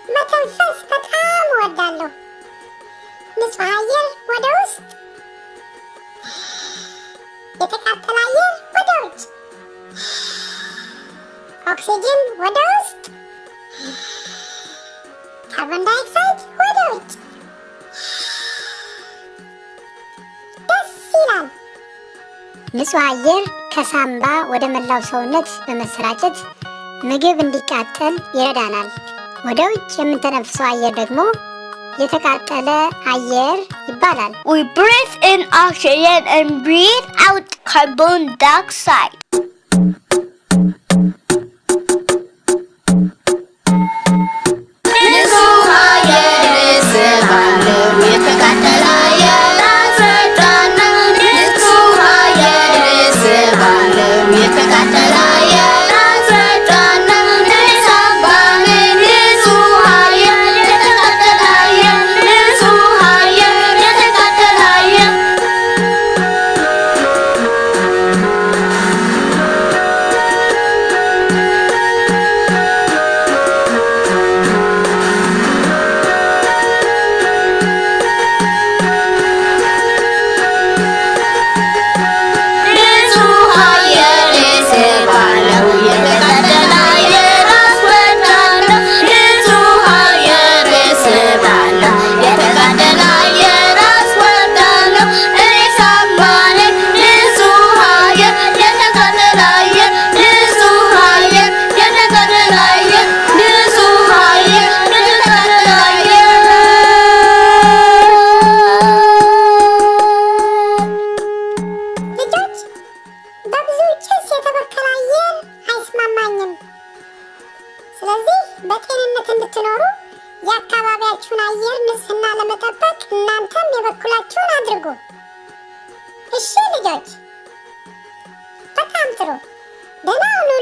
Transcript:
መተንፈስ በጣም እወዳለሁ። ንጹህ አየር ወደ ውስጥ፣ የተቃጠለ አየር ወደ ውጭ፣ ኦክሲጅን ወደ ውስጥ፣ ካርቦን ዳይኦክሳይድ ወደ ውጭ። ደስ ይላል። ንጹህ አየር ከሳምባ ወደ መላው ሰውነት በመሰራጨት ምግብ እንዲቃጠል ይረዳናል። ወደ ውጭ የምንተነፍሰው አየር ደግሞ የተቃጠለ አየር ይባላል። We breathe in oxygen and breathe out carbon dioxide. ንጹህ አየር ስባለው የተቃጠለ አየር አስወጣለሁ። ንጹህ አየር ስባለው የተቃጠለ አየር አስወጣለሁ። ሳምባዬ ንጹህ አየር የተቃጠለ አየር ንጹህ አየር የተቃጠለ አየር ንጹህ አየር ስባለው የተቃጠለ አየር አስወጣለሁ። ንጹህ አየር ስባለው የተቃጠለ አየር አስወጣለሁ። እኔ ሳምባዬ ንጹህ አየር የተቃጠለ አየር ንጹህ አየር የተቃጠለ አየር ንጹህ አየር የተቃጠለ አየር ልጆች በብዙ ጭስ የተበከለ አየር አይስማማኝም። ስለዚህ በጤንነት እንድትኖሩ የአካባቢያችሁን አየር ንጽህና ለመጠበቅ እናንተም የበኩላችሁን አድርጉ። እሺ ልጆች፣ በጣም ጥሩ። ደህና ሁኑ